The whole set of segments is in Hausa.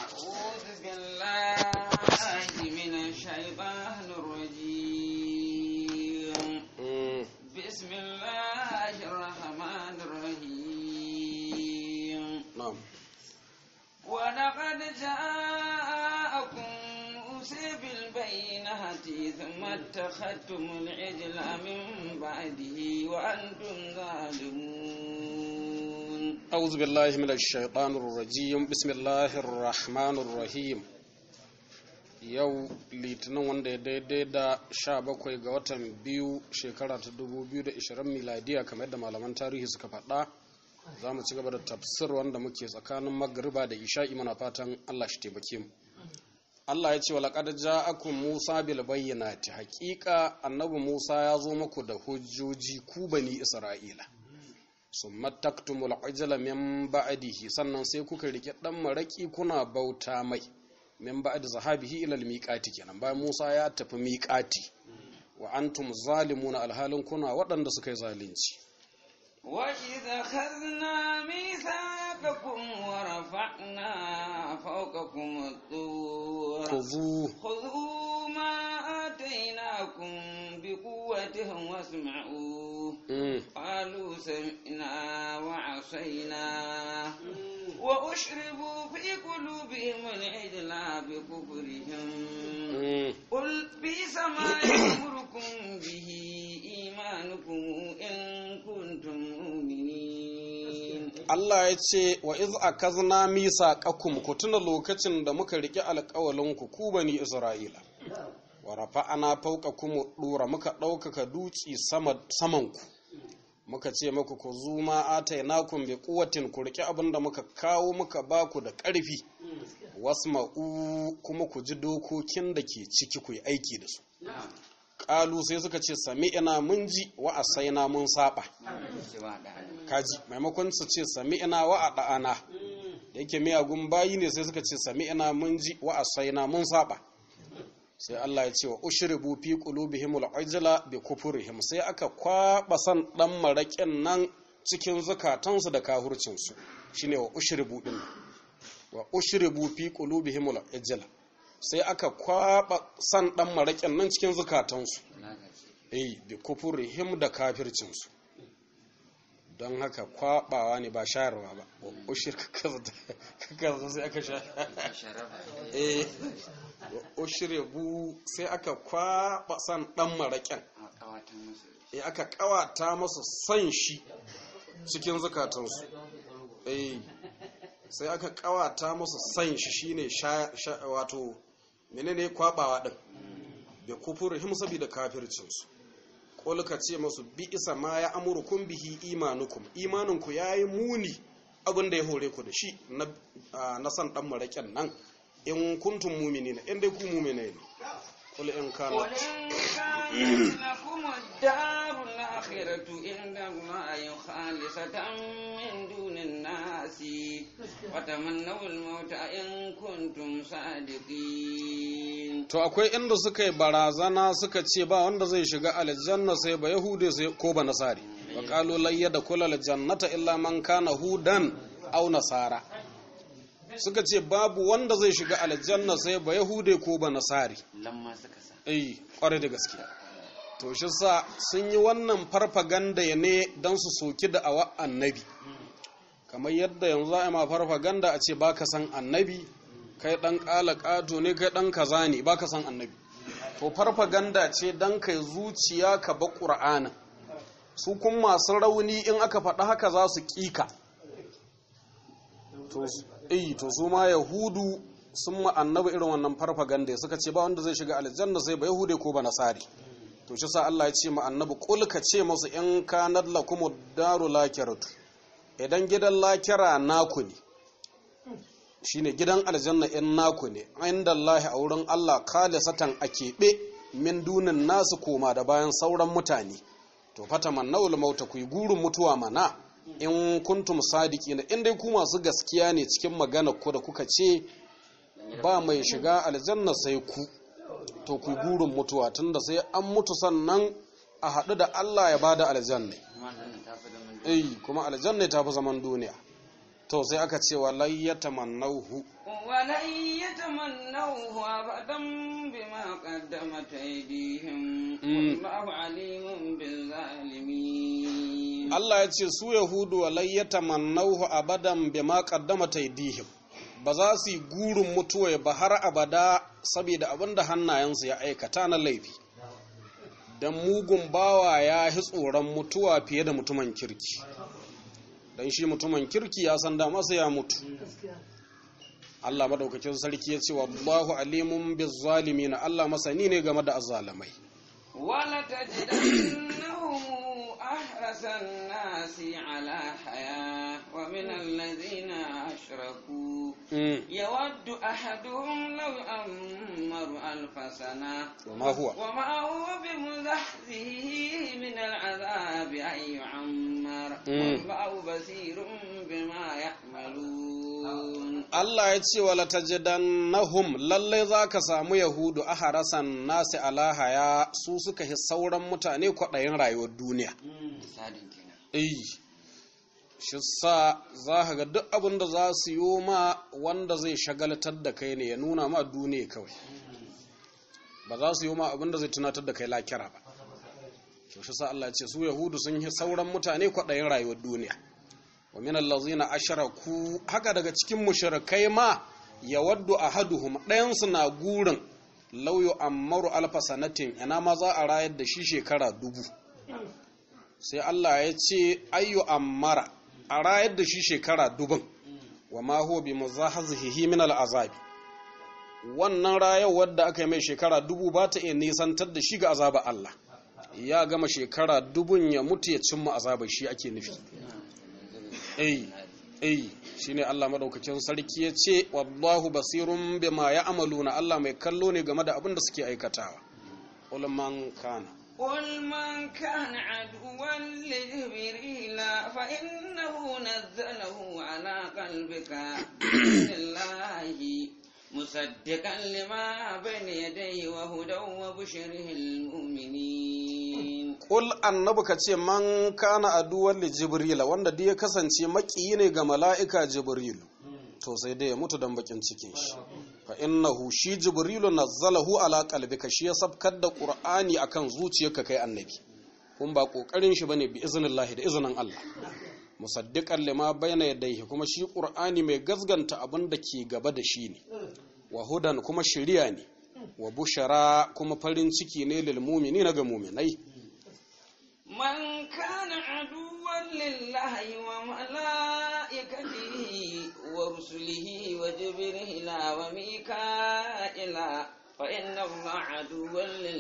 أعوذ بالله من الشيطان الرجيم بسم الله الرحمن الرحيم na'am ولقد جاءكم موسى بالبينات ثم اتخذتم العجل من بعده وأنتم ظالمون أعوذ بالله من الشيطان الرجيم بسم الله الرحمن الرحيم yau litinin wanda ya daidai da 17 ga watan biyu shekara ta 2020 miladiya kamar yadda malaman tarihi suka faɗa za mu ci gaba da tafsir wanda muke tsakanin magariba da isha'i muna fatan allah shi taimake mu allah ya ce wa laƙad ja'akum musa bil bayyinati haƙiƙa annabi musa ya zo muku da hujjoji ku bani isra'ila summa taktumul ajala min ba'dihi sannan sai kuka rike dan maraki kuna bauta mai min ba'd zahabihi ila almiqati kenan bayan Musa ya tafi miqati wa antum zalimuna alhalin kuna waɗanda suka yi zalunci وإذا أخذنا ميثاقكم ورفعنا فوقكم الطور khudhu خذوا ما آتيناكم بقوة واسمعوا mm, قالوا سمعنا وعصينا وأشربوا في قلوبهم العجل بكفرهم mm. قل بئس ما يأمركم به إيمانكم إن كنتم مؤمنين Allah ya ce wa iz akazna misaqakum ku tuna lokacin da muka rike alƙawalin ku ku bani Isra'ila wa rafa'ana fawqakum dura muka ɗaukaka duci sama saman ku muka ce muku ku zuma atainakum bi quwwatin ku rike abinda muka kawo muka baku da ƙarfi wasma'u kuma ku ji dokokin da ke ciki ku yi aiki da su ƙalu sai suka ce sami'ina mun ji wa asaina mun saba kaji maimakon su ce sami'ina wa ada'ana da yake miyagun bayi ne sai suka ce sami'ina mun ji wa asaina mun saba sai Allah ya ce wa ushribu fi qulubihim al-ajla bi kufrihim sai aka kwaba san dan maraƙin nan cikin zukatansu da kahurcin su shine wa ushribu din wa ushribu fi qulubihim al-ajla sai aka kwaba san dan maraƙin nan cikin zukatansu eh bi kufrihim da kafircin su don haka kwabawa ne ba shayarwa ba wa ushir kaka sai aka sha eh wa ushribu sai aka kwaba san dan maraƙin eh aka kawata masa san shi cikin zukatansu eh sai aka kawata masa san shi shine sha, sha wato menene kwabawa din bi kufurihim saboda kafircin su qul ka ce masu bi isa ma ya amurukum bihi imanukum imaninku yayi muni abin da ya hore ku da shi na ah, na san dan maraƙin nan in kuntum mu'minina in dai ku mu'mine ne qul in kana قل إن كانت لكم الدار الآخرة عند الله خالصة من دون الناس وتمنوا الموت إن كنتم صادقين to akwai inda suka yi barazana suka ce ba wanda zai shiga aljanna sai ba yahude sai ko ba nasari wa qalu la yadkhula aljannata illa man kana hudan aw nasara suka ce babu wanda zai shiga aljanna sai ba yahude ko ba nasari لما سكسا eh kware da gaske to shi sa sun yi wannan farfaganda ne don su soki da awa annabi kamar yadda yanzu a ma farfaganda a ce baka san annabi kai dan kala kato ne kai dan kaza ne baka san annabi to farfaganda ce dan kai zuciya ka ba qur'ana su kun masu rauni in aka faɗi haka za su kika to eh to su ma yahudu sun ma annabi irin wannan farfaganda suka ce ba wanda zai shiga aljanna sai ba yahude ko ba nasari to shi sa Allah ya ce ma annabi kul ka ce musu in kanat lakum daru lakiratu idan gidan lakira naku ne shine gidan aljanna in naku ne inda Allah a wurin Allah khalisatan a keɓe min dunin nasu koma da bayan sauran mutane to fata mannawul mauta ku yi gurin mutuwa mana in kuntum sadiqina in dai ku masu gaskiya ne cikin magana ku da kuka ce ba mai shiga aljanna sai ku to ku gurin mutuwa tunda sai an mutu sannan a haɗu da Allah ya bada aljanna eh kuma aljanna ta fi zaman duniya to sai aka ce walai ya tamannahu ولن يتمنوه أبدا بما قدمت أيديهم والله عليم بالظالمين Allah ya ce su Yahudu walai ya tamannahu abadan bima qaddamata aydihim ba za su yi gurin mutuwa ba har abada saboda abinda hannayensu ya aikata na laifi dan mugun bawa ya hi tsoron mutuwa fiye da mutumin kirki dan shi mutumin kirki ya san da masa ya mutu Allah madaukakin sarki ya ce wallahu alimun bizzalimin Allah masani ne game da azzalamai ولتجدنهم أحرص الناس على حياة ومن الذين أشركوا Mm. يود أحدهم لو يأمر ألف سنة وما هو وما هو بمزحزحه من العذاب أن يعمر والله بصير بما يعملون Allah ya ce wala tajidannahum lalle za ka samu yahudu a harasan nasi alahaya su suka hi sauran mutane kwaɗayin rayuwar duniya sadin kenan eh shi sa za ka ga duk abin da za su yi ma wanda zai shagaltar da kai ne ya nuna ma duniya kawai ba za su yi ma abin da zai tunatar da kai lakira ba to shi sa Allah ya ce su yahudu sun yi sauran mutane kwaɗayin rayuwar duniya wa min allazina ashraku haka daga cikin mushrikai ma yawaddu ahaduhum ɗayan su na gurin law yu'ammaru alfa sanatin ina ma za a rayar da shi shekara dubu sai Allah ya ce ayyu ammara a rayar da shi shekara dubun wa ma huwa bi muzahzihi min al'azabi wannan rayuwar da aka yi mai shekara dubu ba ta iya nisantar da shi ga azaba Allah ya gama shekara dubun ya mutu ya cimma azabar shi ake nufi eh eh shine Allah madaukakin sarki ya ce wallahu basirun bima ya'maluna Allah mai kallo ne game da abin da suke aikatawa qul man kana قل من كان عدوا لجبريل فإنه نزله على قلبك بإذن الله مصدقا لما بين يديه وهدى وبشره المؤمنين Ƙul annabi ka ce man kana aduwan li Jibrila wanda dai ya kasance maƙiyi ne ga mala'ika Jibrilu, to sai dai ya mutu don bakin cikin shi. Fa innahu shi Jibrilu nazzalahu ala qalbika shi ya sabkar da Qur'ani akan zuciyarka kai annabi. Kun ba kokarin shi bane bi iznillahi da izinin Allah. Musaddiqan lima bayna yadayhi kuma shi Qur'ani mai gazganta abin da ke gaba da shi ne. Wa hudan kuma shiriya ne. Wa bushara kuma farin ciki ne lil mu'minina ga mu'minai. من كان عدوا لله وملائكته ورسله وجبريل وميكائيل فإن الله عدو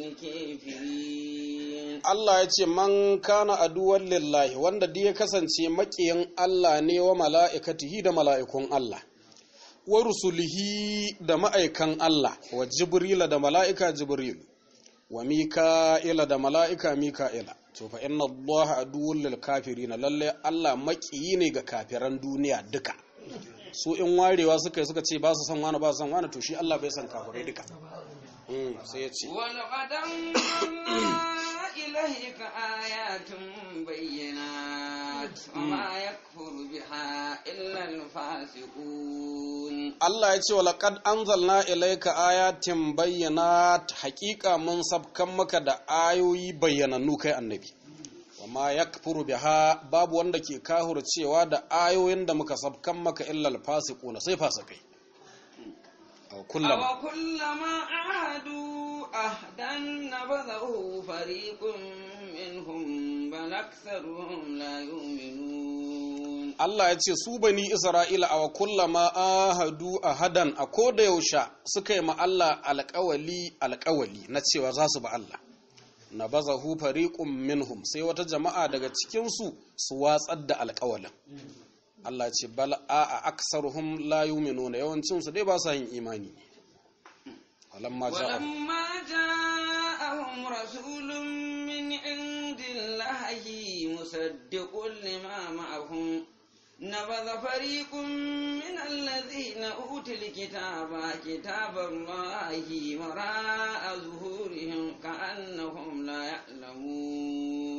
للكافرين Allah ya ce man kana aduwan lillahi wanda duk ya kasance maƙiyin Allah ne wa mala'ikatihi da mala'ikun Allah wa rusulihi da ma'aikan Allah wa jibrila da mala'ika jibril wa mika'ila da mala'ika mika'ila to fa inna Allah aduwwul lil kafirin lalle Allah maƙiyi ne ga kafiran duniya duka su in warewa suka yi suka ce ba su san wani ba su san wani to shi Allah bai san kafirai duka Mm, sai ya ce ولقد أنزلنا إليك آيات بينات وما يكفر بها إلا الفاسقون Allah ya ce wa laqad anzalna ilayka ayatin bayyinat haqiqa mun sabkan maka da ayoyi bayyanannu kai annabi wama yakfuru biha babu wanda ke kahur cewa da ayoyin da muka sabkan maka illa alfasiquna sai fasikai aw kullama أو كلما عاهدوا أهدا نبذه فريق منهم بل أكثرهم لا يؤمنون Allah ya ce su bani Isra'ila a kullama ahadu ahadan a koda yaushe suka yi ma Allah alƙawali alƙawali na cewa za su ba Allah na baza hu fariqun minhum sai wata jama'a daga cikinsu su watsar da alƙawalin Allah ce bal a aksaruhum la yu'minuna yawancin su dai ba sa yin imani walamma ja'a ولما جاءهم رسول من عند الله مصدق لما معهم نبذ فريق من الذين أوتوا الكتاب كتاب الله وراء ظهورهم كأنهم لا يعلمون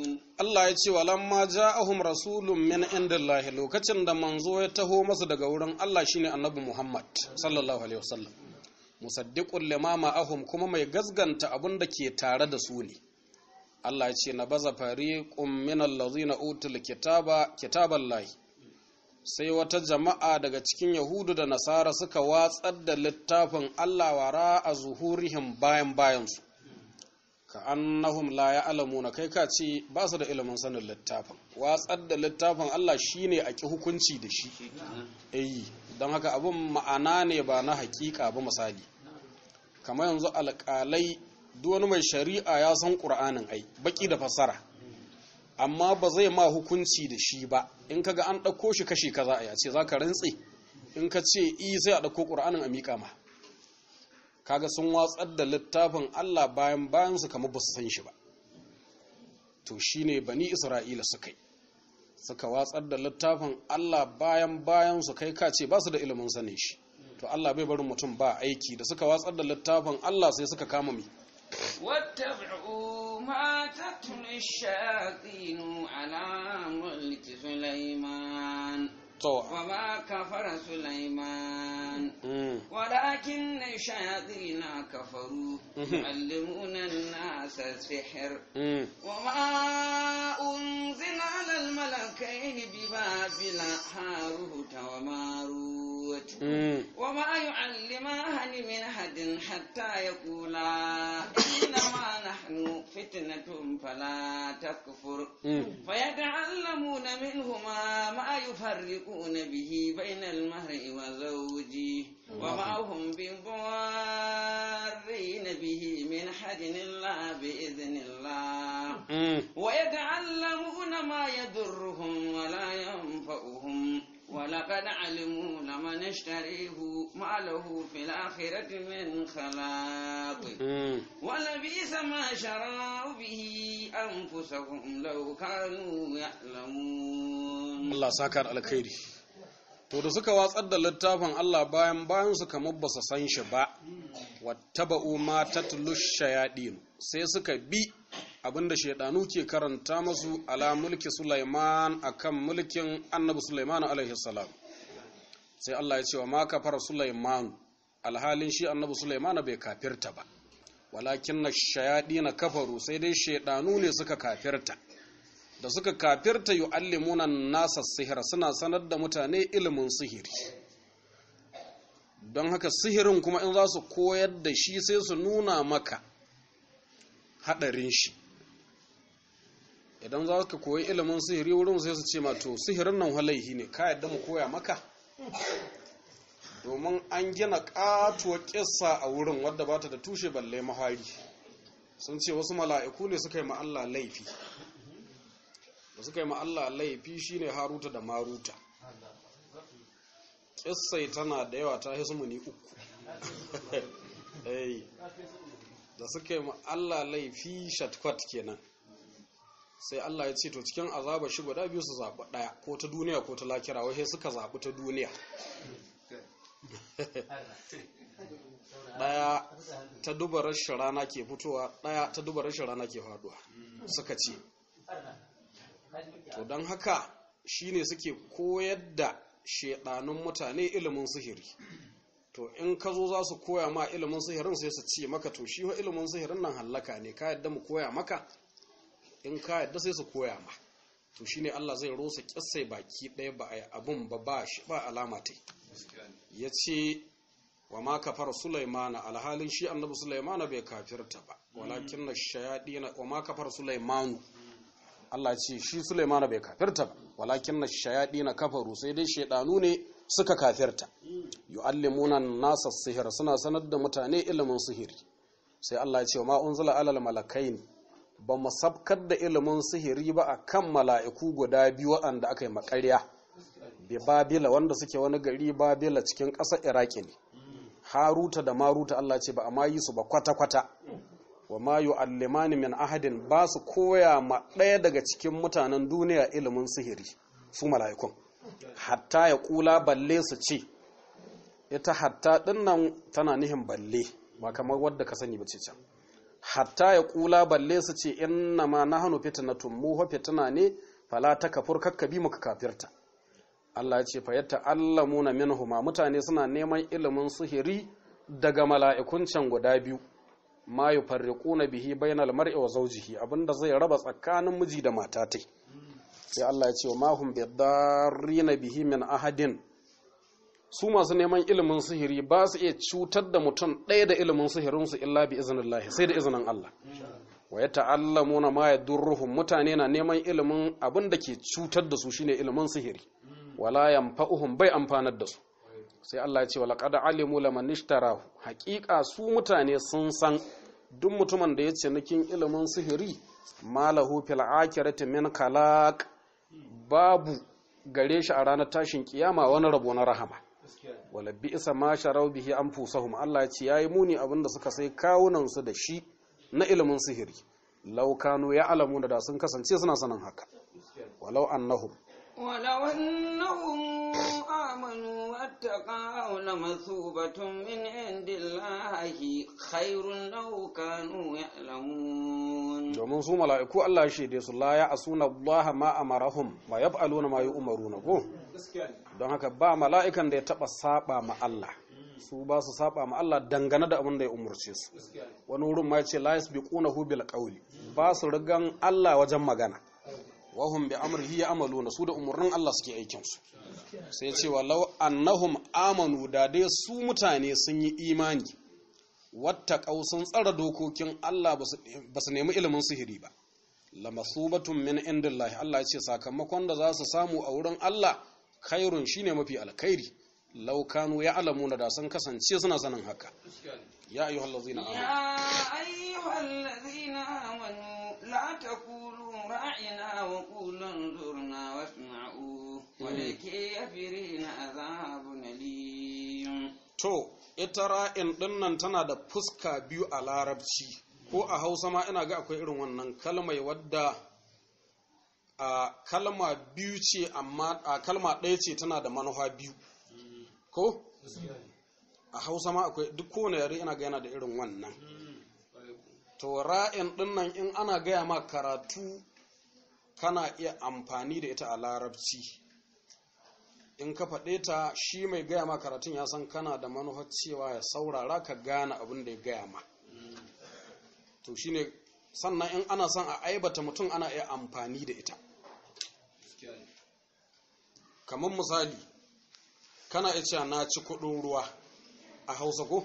Allah ya ce walamma ja'ahum rasulun min indillahi lokacin da manzo ya taho masu daga wurin Allah shine annabi Muhammad sallallahu alaihi wasallam musaddiqul lima ma'ahum kuma mai gazganta abin da ke tare da su ne Allah ya ce na baza fariqum min allazina utul kitaba kitaballahi sai wata jama'a daga cikin yahudu da nasara suka watsar da littafin Allah wara a zuhurihim bayan bayansu ka annahum la ya'lamuna kai ka ce ba su da ilimin sanin littafin watsar da littafin Allah shine a ki hukunci da shi eh don haka abin ma'ana ne ba na hakika ba misali kamar yanzu alƙalai duk wani mai shari'a ya san ƙur'anin ai baki da fassara amma ba zai ma hukunci da shi ba in kaga an ɗauko shi kashi kaza a yace za ka rantse in ka ce i sai a ɗauko ƙur'anin a miƙa ma kaga sun watsar da littafin Allah bayan bayan su kamar ba su san shi ba to shine bani Isra'ila suka yi suka watsar da littafin Allah bayan bayan su kai ka ce ba su da ilimin sanin shi to Allah bai barin mutum ba aiki da suka watsar da littafin Allah sai suka kama mi واتبعوا ما تتلو الشياطين على ملك سليمان to وما كفر سليمان mm, ولكن الشياطين كفروا يعلمون الناس السحر mm, وما أنزل على الملكين ببابل هاروت وماروت mm, وما يعلمان من أحد حتى يقولا إنما نحن فتنة فلا تكفر mm. فيتعلمون منهما ما يفرقون به بين المرء وزوجه وما هم بضارين به من حد إلا بإذن الله mm. ويتعلمون ما يضرهم ولا ينفعهم ولقد علموا لمن اشتريه ما له في الآخرة من خلاق Mm. ولبئس ما شروا به أنفسهم لو كانوا يعلمون Allah saka da alkhairi to da suka watsar da littafin Allah bayan bayan su kamar ba su san shi ba wattaba'u ma tatlu shayadin sai suka bi abinda shaidanu ke karanta masu ala mulki Sulaiman akan mulkin Annabi Sulaiman alaihi salam sai Allah ya ce wa ma kafara Sulaiman alhalin shi Annabi Sulaiman bai kafirta ba walakin na shayadin kafaru sai dai shaidanu ne suka kafirta da suka kafirta yu'allimuna nasa sihira suna sanar da mutane ilimin sihiri don haka sihirin kuma in za su koyar da shi sai su nuna maka haɗarin shi idan za ka koyi ilimin sihiri wurin sai su ce ma to sihirin nan halaihi ne ka yadda mu koya maka domin an gina ƙatuwar ƙissa a wurin wadda ba ta da tushe balle mahari sun ce wasu mala'iku ne suka yi ma Allah laifi da suka yi ma Allah laifi shine haruta da maruta kissai tana da yawa ta hisu muni uku Eh, da suka yi ma Allah laifi shatkwat kenan sai Allah ya ce to cikin azaba shi guda biyu su zaɓi ɗaya ko ta duniya ko ta lakira wai sai suka zaɓi ta duniya ɗaya ta duba rashin rana ke fitowa ɗaya ta duba rashin rana ke faduwa suka ce to don haka shine suke koyar da shedanun mutane ilimin sihiri to in ka zo za su koya ma ilimin sihirin sai su ce maka to shi wa ilimin sihirin nan hallaka ne ka yadda mu koya maka in ka yadda sai su koya ma to shine Allah zai rosa kissai baki ɗaya ba a yi abun ba ba shi ba alama ta ya ce wa ma kafar sulaimana alhalin shi annabi sulaimana bai kafirta ba walakin na shayadina wa ma kafar sulaimanu Allah ce shi sulaimana bai kafirta ba walakin na shayadina kafaru sai dai shaidanu ne suka kafirta yu'allimuna nasa sihir suna sanar da mutane ilimin sihiri sai Allah ya ce wa ma unzila alal malakain ba mu sabkar da ilimin sihiri ba akan mala'iku guda biyu waɗanda aka yi makarya bi babila wanda suke wani gari babila cikin ƙasar iraki ne haruta da maruta Allah ce ba a ma yi su ba kwata-kwata wa ma yu'allimani min ahadin ba su koya ma ɗaya daga cikin mutanen duniya ilimin sihiri su mala'ikun hatta ya kula balle su ce ita hatta dinnan tana nihin balle ba kamar wadda ka sani ba ce can hatta ya kula balle su ce inna ma nahnu fitnatun mu fa fitna ne fala takfur kakkabi muka kafirta Allah ya ce fa yata'allamuna minhuma mutane suna neman ilimin sihiri daga mala'ikun can guda biyu ma yufarriquna bihi bainal mar'i wa zawjihi abinda zai raba tsakanin miji da mata tai sai Allah ya ce wa mahum bidarrina bihi min ahadin su masu neman ilimin sihiri ba su iya cutar da mutum ɗaya da ilimin sihirinsu illa bi izinin sai da izinin Allah wa ya ta'allamuna ma yadurruhum mutane na neman ilimin abin da ke cutar da su shine ilimin sihiri wala yanfa'uhum bai amfanar da su sai Allah ya ce wala qad alimu laman ishtarahu haqiqa su mutane sun san duk mutumin da ya ce nikin ilimin sihiri malahu fil akhirati min kalaq babu gare shi a ranar tashin kiyama wani rabo na rahama wala bi isa ma sharau bihi anfusahum Allah ya ce yayi muni abinda suka sai kawunan su da shi na ilimin sihiri law kanu ya'lamu da sun kasance suna sanin haka walau annahum ولو أنهم آمنوا واتقوا لمثوبة من عند الله خير لو كانوا يعلمون domin su mala'iku Allah ya shaide su la ya asuna Allah ma amarahum wa yaf'aluna ma yu'maruna ko don haka ba mala'ikan da ya taba saba ma Allah su ba su saba ma Allah dangane da abin da ya umurce su wani wurin ma yace la yasbiqunahu bil qawli ba su rigan Allah wajen magana wahum bi amrihi ya'maluna su da umurnin Allah suke aikin su sai ce walau annahum amanu da dai su mutane sun yi imani wattaqau sun tsara dokokin Allah ba su nemi ilimin sihiri ba lamasubatun min indillahi Allah ya ce sakamakon da za su samu a wurin Allah khairun shine mafi alkhairi law kanu ya'lamuna da sun kasance suna sanin haka ya ayyuhallazina amanu يا أيها الذين آمنوا لا تقولوا راعنا وقولوا انظرنا واسمعوا وللكافرين عذاب أليم to ita ra'in dinnan tana da fuska biyu a larabci ko a hausa ma ina ga akwai irin wannan kalmai wadda a kalma biyu ce amma a kalma ɗaya ce tana da manufa biyu ko a hausa ma akwai duk kowane yare ina ga yana da irin wannan to ra'in dinnan in ana gaya ma karatu kana iya amfani da ita a larabci in ka faɗe ta shi mai gaya ma karatun ya san kana da manufar cewa ya saurara ka gane abin da ya gaya ma to shine sannan in ana son a aibata mutum ana iya amfani da ita kamar misali kana iya cewa na ci kuɗin ruwa a hausa ko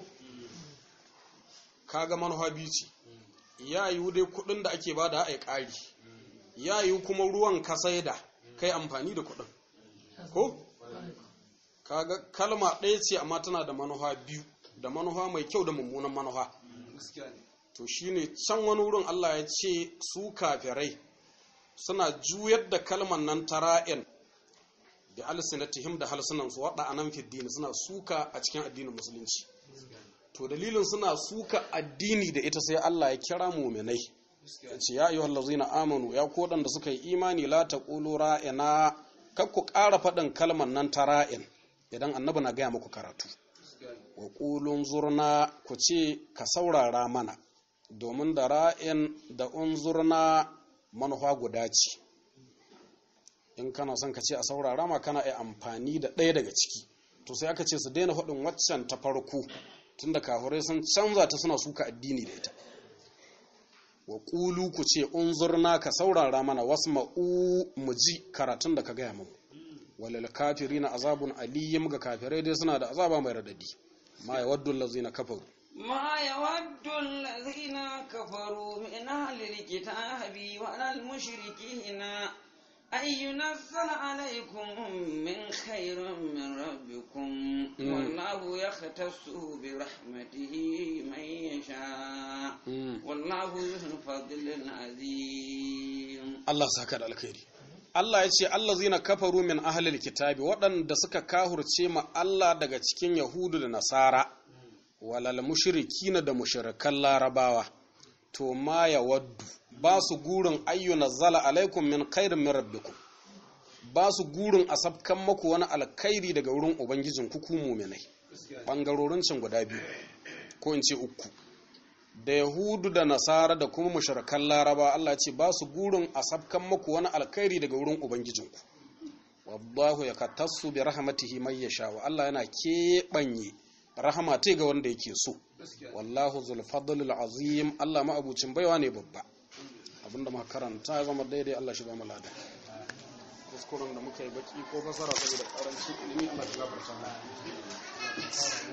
kaga manufa biyu ce ya yiwu dai kuɗin da ake bada a ƙari ya yiwu kuma ruwan ka saida kai amfani da kuɗin ko kaga kalma ɗaya ce amma tana da manufa biyu da manufa mai kyau da mummunan manufa to shine can wani wurin Allah ya ce su kafirai suna juyar da kalman nan tara'in da alsinatihim da halsunan su wada anan fiddini suna suka a cikin addinin musulunci to dalilin suna suka addini da ita sai Allah ya kira mu'minai ya ce ya ayyuhal ladzina amanu ya ko da suka yi imani la taqulu ra'ina kar ku ƙara faɗin kalmar nan ta ra'in idan annabi na gaya muku karatu wa ƙulun zurna ku ce ka saurara mana domin da ra'in da unzurna manufa guda ce in kana son ka ce a saurara ma kana iya amfani da ɗaya daga ciki to sai aka ce su daina faɗin waccan ta farko tunda kafirai sun canza ta suna suka addini da ita wa ƙulu ku ce unzurna ka saurara mana wasma'u mu ji karatun da ka gaya mu walil kafirina azabun aliyyim ga kafirai dai suna da azaba mai radadi ma yawaddu allazina kafaru ما يود الذين كفروا من أهل الكتاب ولا المشركين أن ينزل عليكم من خير من ربكم والله يختص برحمته من يشاء والله ذو الفضل العظيم Allah saka da alkhairi Allah ya ce allazina kafaru min ahlil kitabi waɗanda suka kahurce ma Allah daga cikin Yahudu da Nasara walal mushrikina da mushrikan Larabawa to ma ya waddu ba su gurin ayyuna zala alaikum min khairin min rabbikum ba su gurin a sabkan maku wani alkhairi daga wurin ubangijin ku ku mu'minai bangarorin can guda biyu ko in ce uku da yahudu da nasara da kuma mushrikan laraba Allah ya ce ba su burin a sabkan muku wani alkhairi daga wurin ubangijinku wallahu yaktassu bi rahmatihi may yasha wa Allah yana keɓanye rahama ta ga wanda yake so wallahu zul fadlil azim Allah ma abucin baiwa ne babba abinda muka karanta ya zama daidai Allah shi ba mu lada kuskuren da muka yi baki ko fasara saboda karanci ilimi Allah ya gafarta mana